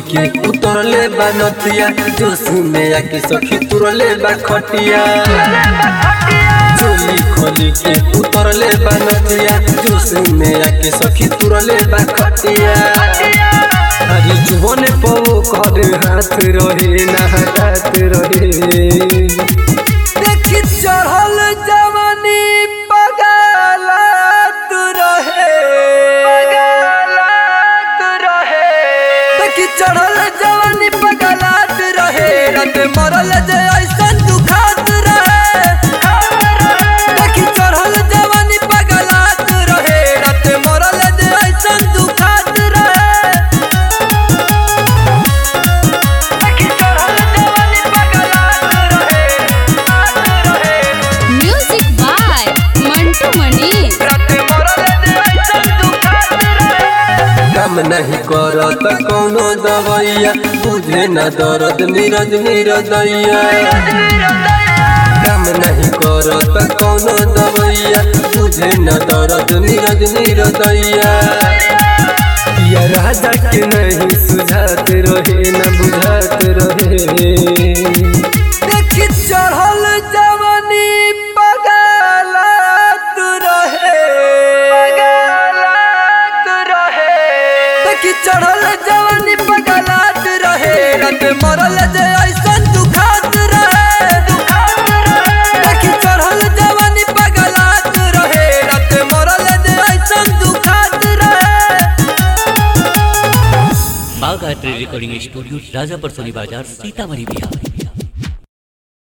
के उतरले बा नथिया जोश में आके सखी तुरले बा खटिया चोली खोली के उतरले बा नथिया जोश में आके सखी तुरले बा खटिया अरे जुबन पवो कर हाथ रहे ना हाथ रहे देखी चढ़ल जवानी पगलात रहे पगलात रहे देखी चढ़ल जवानी पगलात रहे रत मरल जे ऐसन दुखात रहे देखी चढ़ल जवानी पगलात रहे रत मरल जे ऐसन दुखात रहे देखी चढ़ल जवानी पगलात रहे म्यूजिक बाय मंटू मणि काम नहीं करत कौनो दवैया बुझे न दर्द नीरज नीरदैया काम नहीं करत कौनो दवैया बुझे न दर्द नीरज नीरदैया या राजा के नहीं सुझात रहे न बुझात रहे देखी चढ़ल जवानी पगलात रहे पगलात रहे देखी चढ़ल जवानी पगलात रहे रत मरल जे ऐसन दुखात रहे देखी चढ़ल जवानी पगलात रहे रत मरल जे ऐसन दुखात रहे बाघ art recording studio Rajapar Soni बाजार सीतामढ़ी बिहार